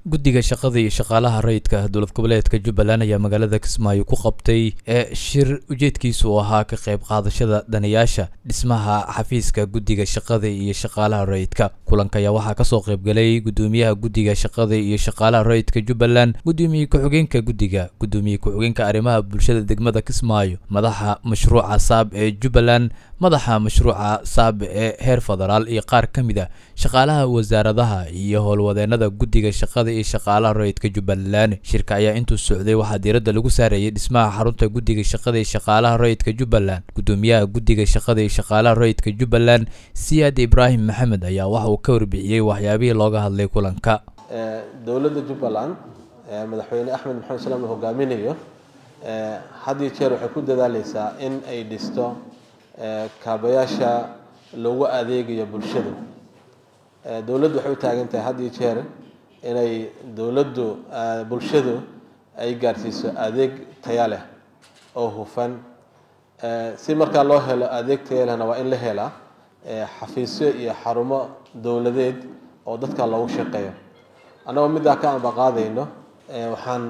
guddiga shaqada iyo shaqaalaha rayidka dowlad goboleedka jubbaland ayaa magaalada kismaayo ku qabtay ee shir ujeedkiisu uu ahaa ka qayb qaadashada danayaasha dhismaha xafiiska guddiga shaqada iyo shaqaalaha rayidka kulanka ayaa waxaa kasoo qaybgalay guddoomiyaha guddiga shaqada iyo shaqaalaha rayidka jubbaland guddoomiye ku-xigeenka guddiga guddoomiye ku-xigeenka arrimaha bulshada degmada kismaayo madaxa mashruuca saab ee jubbaland madaxa mashruuca saab ee heer federaal iyo qaar ka mid a shaqaalaha wasaaradaha iyo howlwadeenada guddiga shaqada iyo shaqaalaha rayidka jubbaland shirka ayaa intuu socday waxaa diiradda lagu saarayay dhismaha xarunta guddiga shaqada iyo shaqaalaha rayidka jubbaland guddoomiyaha guddiga shaqada iyo shaqaalaha rayidka jubbaland siyaad ibraahim maxamed ayaa waxa uu ka warbixiyey waxyaabihii looga hadlay kulanka dowladda jubbaland madaxweyne axmed maxamed salaam uu hogaaminayo had iyo jeer waxay ku dadaaleysaa in ay dhisto kaabayaasha loogu adeegayo bulshada dowladdu waxay u taagan tahay had iyo jeer inay dowladdu bulshadu ay gaarsiiso adeeg taya leh oo hufan si markaa loo helo adeeg taya lehna waa in la helaa xafiisyo iyo xarumo dowladeed oo dadka loogu shaqeeyo annagoo middaa ka ambaqaadayno waxaan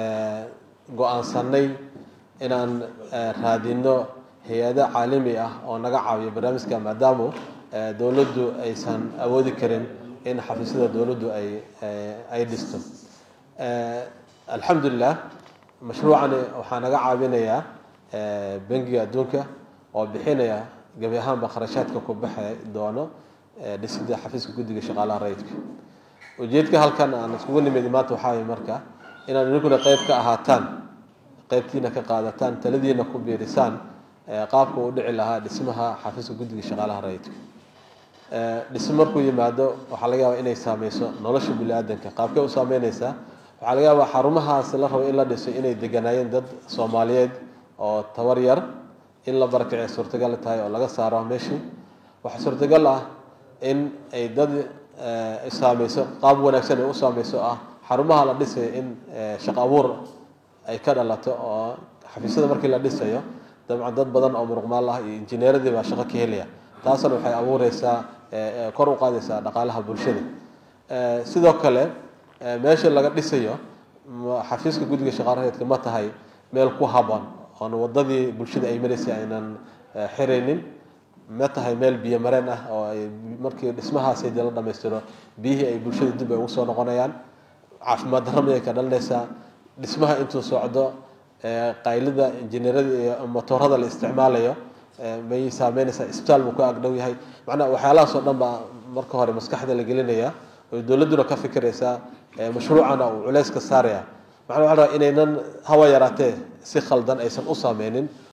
go-aansanay inaan raadino hay-ado caalami ah oo naga caawiyo barnaamijka maadaamu dowladdu aysan awoodi karin in xafiisyada dowladdu ay ay dhisto alxamdulilah mashruucani waxaa naga caawinayaa bangiga adduunka oo bixinaya gebi ahaanba kharashaadka ku baxi doono dhisida xafiiska guddiga shaqaalaha rayidka ujeedka halkan aan iskugu nimid maanta waxaa way marka inaad idinkuna qeyb ka ahaataan qeybtiina ka qaadataan taladiina ku biirisaan qaabka uu dhici lahaa dhismaha xafiiska guddiga shaqaalaha rayidka dhismo markuu yimaado waxaa laga yaabaa inay saameyso nolosha bini-aadanka qaabkee u saameyneysaa waxaa laga yaabaa xarumahaas la rabo in la dhiso inay deganaayeen dad soomaaliyeed oo tabar yar in la barakicay suurtagal tahay oo laga saaro meeshii waxaa suurtagal ah in ay dad saameyso qaab wanaagsan ay u saameyso ah xarumaha la dhisayo in shaqo abuur ay ka dhalato oo xafiisyada markii la dhisayo dabcan dad badan oo muruqmaal ah iyo injineeradii baa shaqo ka helaya taasna waxay abuureysaa kor u qaadaysaa dhaqaalaha bulshada sidoo kale meesha laga dhisayo xafiiska guddiga shaqaalaheedka ma tahay meel ku haboon oon wadadii bulshada ay maraysay aynan xiraynin ma tahay meel biyo mareen ah oo ay markii dhismahaasi dee la dhamaystiro biyihii ay bulshada dib ay ugu soo noqonayaan caafimaad darro mayay ka dhalinaysaa dhismaha intuu socdo qaylida injineerada iyo motoorada la isticmaalayo may saameynaysaa isbitaal buu ku agdhow yahay macnaa waxyaalahaas oo dhan baa marka hore maskaxda la gelinaya oo dowladduna ka fikiraysaa mashruucana uu culeys ka saaraya macnaa waxaa rabaa inaynan hawa yaraatee si khaldan aysan u saameynin